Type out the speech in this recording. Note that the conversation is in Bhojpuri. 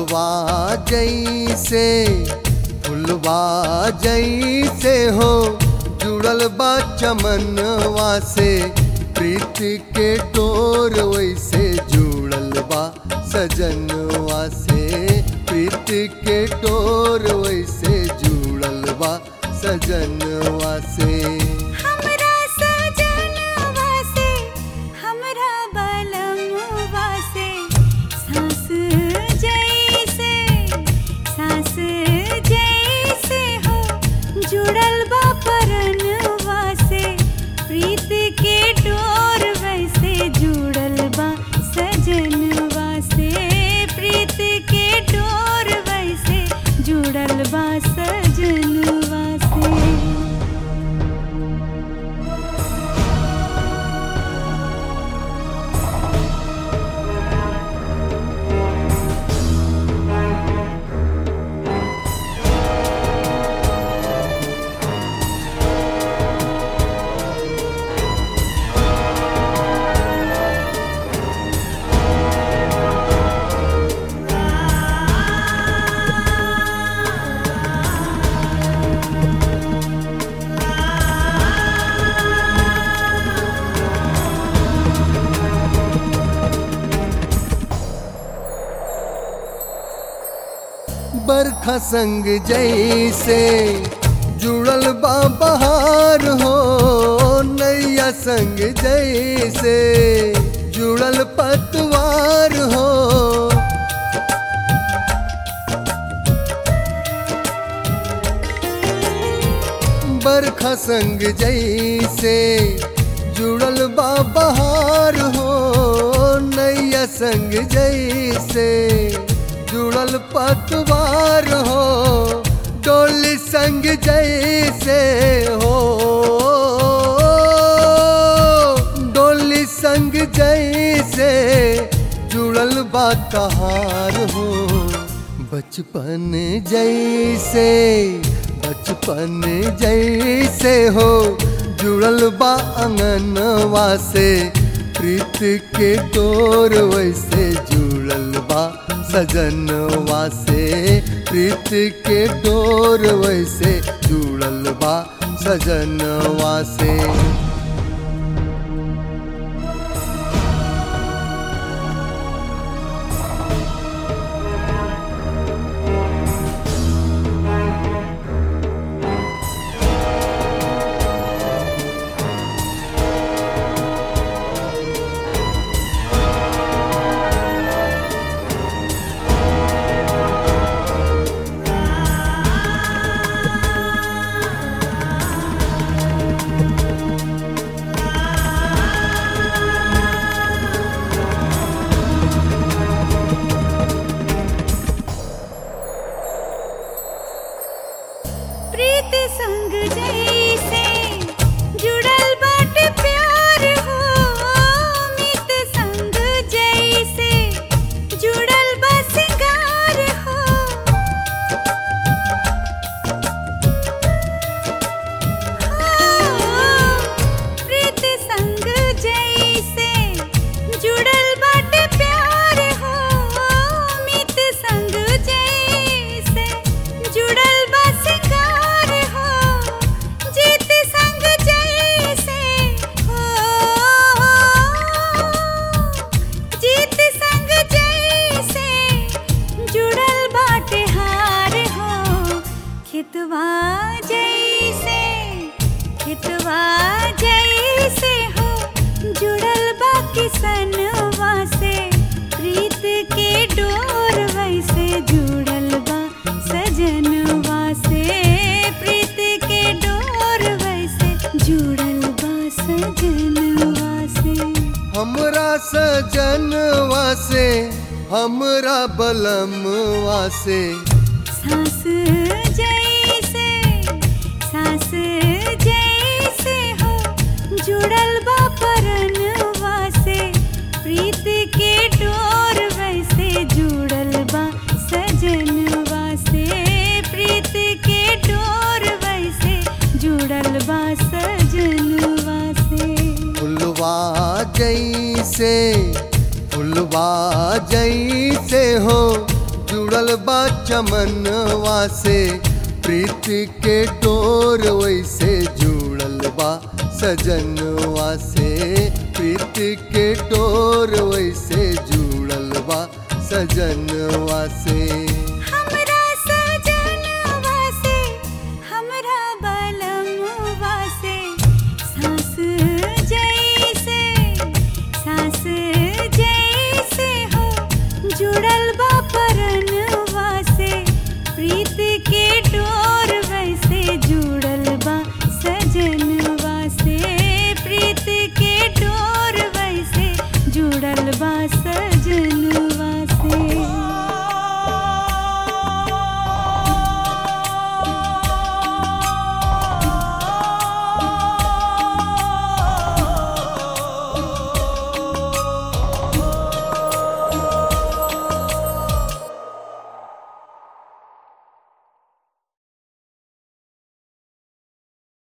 फुलवा जैसे फुलवा जैसे हो जुड़ल बा चमनवा से प्रीति के डोर वैसे जुड़ल बा सजनवा से प्रीति के डोर वैसे जुड़ल बा सजनवा से हमरा सजनवा से हमरा बलमवा से सास जैसे सास जैसे हो जुड़ल बा परनवा से प्रीत के डोर वैसे जुड़ल बा सजनवा से प्रीत के डोर वैसे जुड़ल बा सजनवा से बरखा संग जैसे जुड़ल बा बहार हो नैया संग जैसे जुड़ल पतवार हो बरखा संग जैसे जुड़ल बा बहार हो नैया संग जैसे जुड़ल पतवार हो डोली संग जैसे हो डोली संग जैसे जुड़ल बा कहार हो बचपन जैसे बचपन जैसे हो जुड़ल बा अंगनवा से प्रीत के डोर वैसे जुड़ल बा सजनवा से प्रीत के डोर वैसे जुड़ल बा सजनवा से प्रीत संग जैसे जुड़ल बाटे प्यार हो मित संग जैसे जुड़ल बा सिंगार हो प्रीत संग जैसे जुड़ल बाटे प्यार हो मित संग जैसे जुड़ल बा सिंगार हो जीत संग जैसे हो जीत संग जैसे जुड़ल बाटे हार हो खितवा जैसे खितवा जैसे हो जुड़ल बा किसनवा से प्रीत के डोर वैसे जुड़ल बा सजनवा से प्रीत के डोर वैसे जुड़ल बा सजनवा से हमरा सजनवा से हमरा बलमवा से सास जैसे सास जैसे हो जुड़ल बा परनवा से प्रीत के डोर वैसे जुड़ल बा सजनवा से प्रीत के डोर वैसे जुड़ल बा सजनवा से फुलवा जैसे फुलवा जैसे हो जुड़ल बा चमनवा से प्रीति के डोर वैसे जुड़ल बा सजनवा से प्रीति के डोर वैसे जुड़ल बा सजनवा से